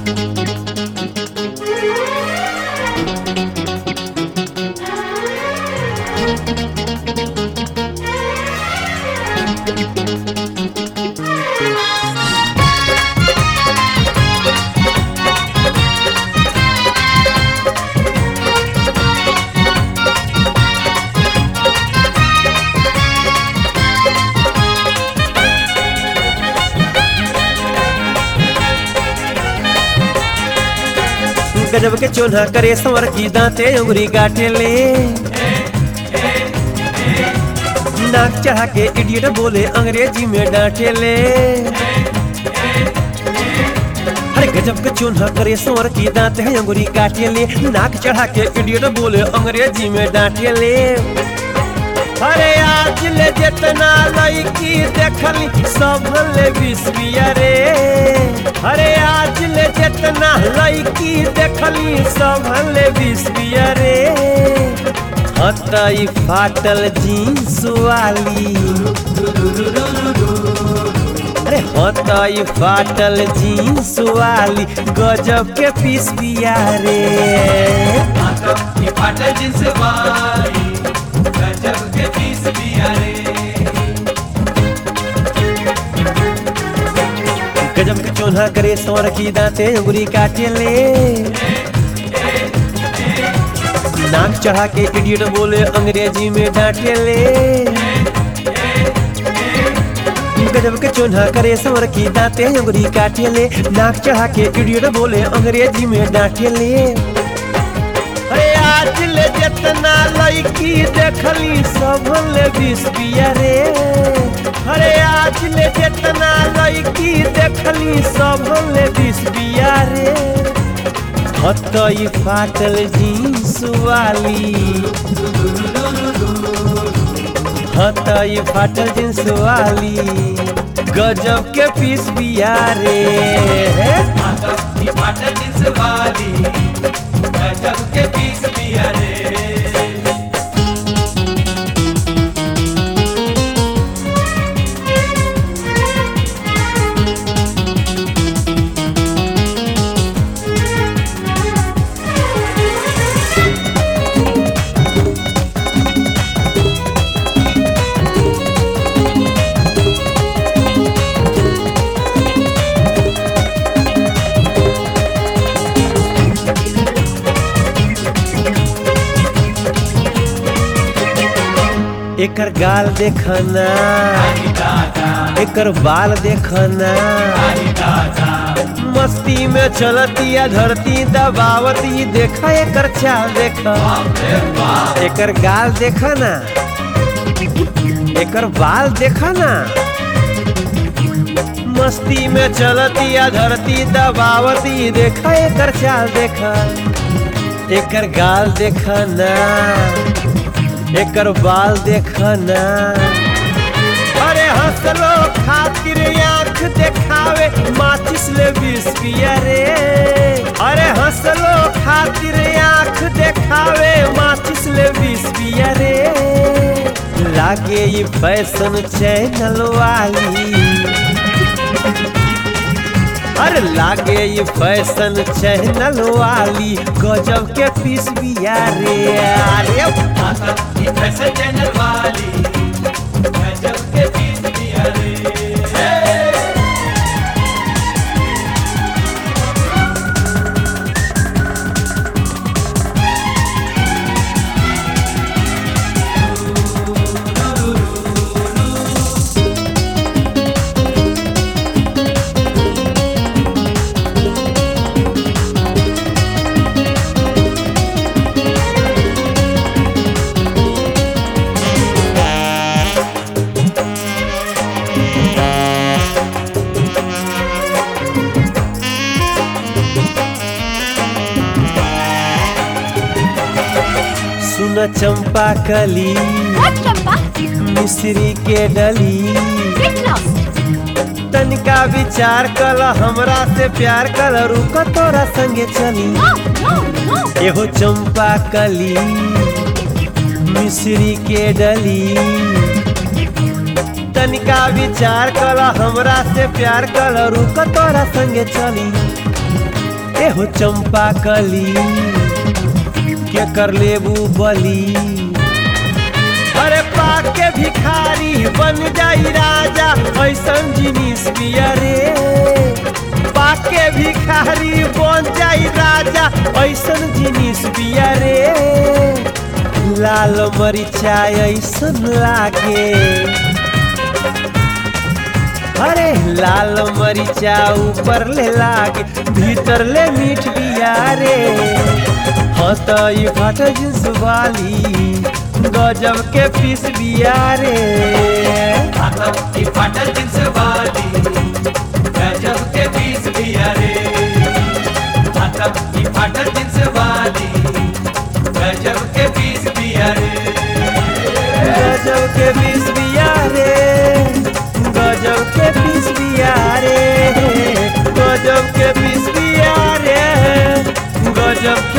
गजब के चोन्हा करे संवर की दांते उंगली गाटे ले नाक चढ़ा के इडियट बोले अंग्रेजी में डांटे ले अरे गजब के चोन्हा करे संवर की दांते हैं अंगुरी काटे ले नाक चढ़ा के इडियट बोले अंग्रेजी में डांटे ले अरे आज ले जितना लड़की देखली सब ले बिस्बिया रे अरे आज ले जितना लड़की देखली सब ले बिस्बिया रे हतई फाटल जींस वाली अरे हतई फाटल जींस वाली गजब के पीस बिया रे ये फाटल जिन्स वाली गजब के पीस बिया रे गजब के चोन्हा करे सौर की दांते उंगली काटे ले नाक चढ़ा के इडियट बोले अंग्रेजी में डांटे ले गजब के चोन्हा करे सौर की दांते उंगली काटे ले नाक चढ़ा के इडियट बोले अंग्रेजी में डांटे ले अरे आज ले जितना लड़की देखली सब ले बीस बिया रे अरे आज ले जितना लड़की देखली सब ले बीस बिया रे हतई फाटल जींस वाली हतई फाटल जींस वाली गजब के पीस बिया रे ये फाटल जिन्स वाली गजब के पीस बिया रे एकर गाल देखना एकर बाल देखना मस्ती में चलतिया धरती दबावती देखा एकर चाल देखा एकर गाल देखना एकर बाल देखना मस्ती में चलतिया धरती दबावती देखा एकर चाल देखा एकर गाल देखना एकर बाल देखना अरे हंसलो खातिर आंख देखावे माचिस ले बिस्किया रे अरे हंसलो खातिर आंख देखावे माचिस ले बिस्किया रे लागे ये फैशन चैनल वाली अरे लागे ये फैशन चैनल वाली गजब के पीस बिया रे अरे ये फैशन चैनल वाली गजब के पीस बिया रे सुन चंपा कली What, Champa? मिश्री के डली Get lost. तनिका विचार कल हमरा से प्यार कल रुक तोरा संगे चली No, no, no. एहो चंपा कली मिश्री के डली तनिका विचार कल हमरा से प्यार कल रुक तोरा संगे चली एहो चंपा कली के कर लेबू बली अरे पाके भिखारी बन जाई राजा ऐसन जिनिस बिया रे पाके भिखारी बन जाई राजा ऐसन जिनिस बिया रे लाल मरिचा ऐसन लागे अरे लाल मरिचा ऊपर ले लागे भीतर ले मीठ बिया रे हाँ तो ये फाटा जिन्स वाली गजब के पीस बिया रे आता की फाटल जिन्स वाली गजब के पीस भी अरे आता की फाटल जिन्स वाली गजब के पीस भी अरे गजब के पीस बिया रे गजब के पीस बिया रे गजब के पीस बिया रे गजब के